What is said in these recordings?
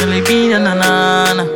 Shall it be na na na na?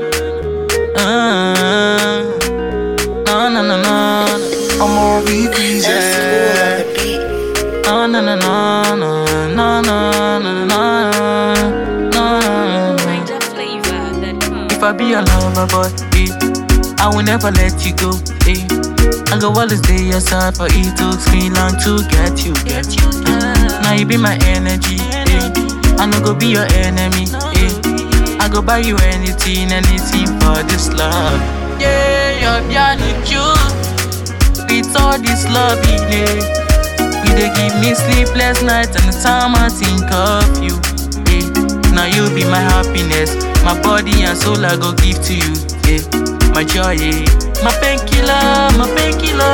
Ah, na na na na. I'm on repeat, S cool on yeah. the beat. Na na na na na na na na na na. Niger flavor that comes. If I be your lover, boy, eh, I will never let you go. Eh. I go always stay your side, but it took me long to get you. Get you love. Now you be my energy. Eh. I no go be your enemy. Eh. I go buy you anything, anything for this love. Yeah, you're beyond cute. With all this love in it. You dey give me sleepless nights and the time I think of you. Eh. Now you be my happiness, my body and soul I go give to you. Eh. My joy, eh. my painkiller, my painkiller.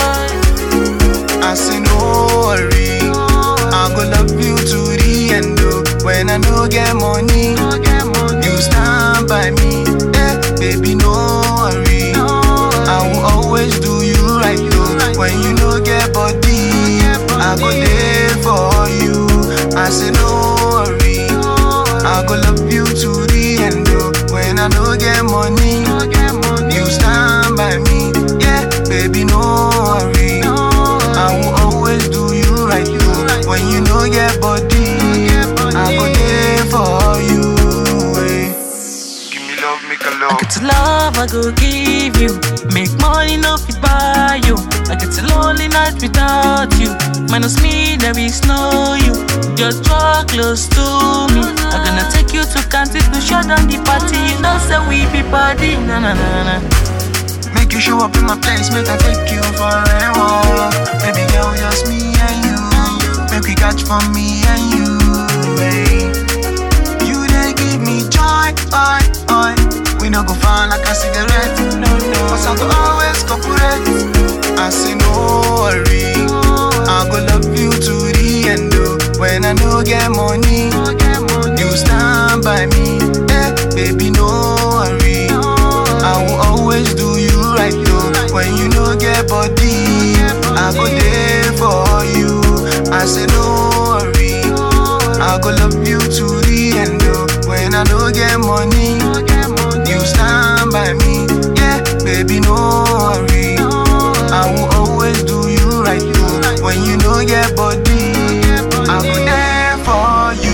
I say no worry. I go love you to the end. Oh. When I no get money, you stand by me. Eh, baby, no worry. I will always do you right. Oh. When you no get body, I go there for you. I say no worry. I go love you to the end. Oh. When I no get money, you stand by me. Yeah, baby, no worry. I will always do you right. Oh. When you no get body, I go there for you. eh. Give me love, make a I love. get to love, I go give you. Make money, no fit buy you. I get to lonely night without you. Minus me, there is no you. Just draw close to me. I'm gonna take you to country to shut down the party. You know, say we be party. Na na na na. Make you show up in my place, make I take you for a walk. Baby girl, just me and you. Make we catch for me and you. eh. You they give me joy, oi, oi. We no go find like a cigarette, no, no. Cause I go always cooperate. I say no worry. I go love you to the end. Oh. When I no get money, you stand by me. Eh, baby, no worry. I will always do you right, though. When you no get body, I go there for you. I say no worry. I go love you to the end, oh. When I no get money, you stand by me. Yeah, baby, no worry. I will always do you right, though. When you no get body, I go there for you.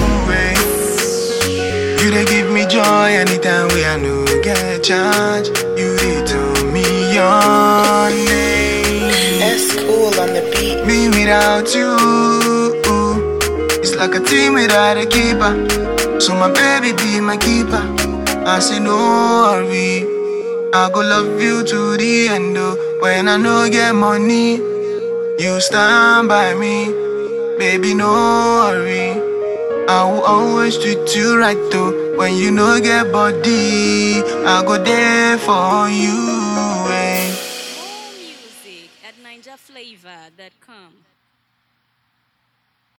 eh. You they give me joy anytime we I no get charge. You they tell me your name. S cool on the beat. Me without you, it's like a team without a keeper. So my baby be my keeper. I say no worry, I go love you to the end. Oh. When I no get money, you stand by me, baby. No worry. I will always treat you right though. When you no get body, I go there for you. Eh. More music at NigerFlavor.com.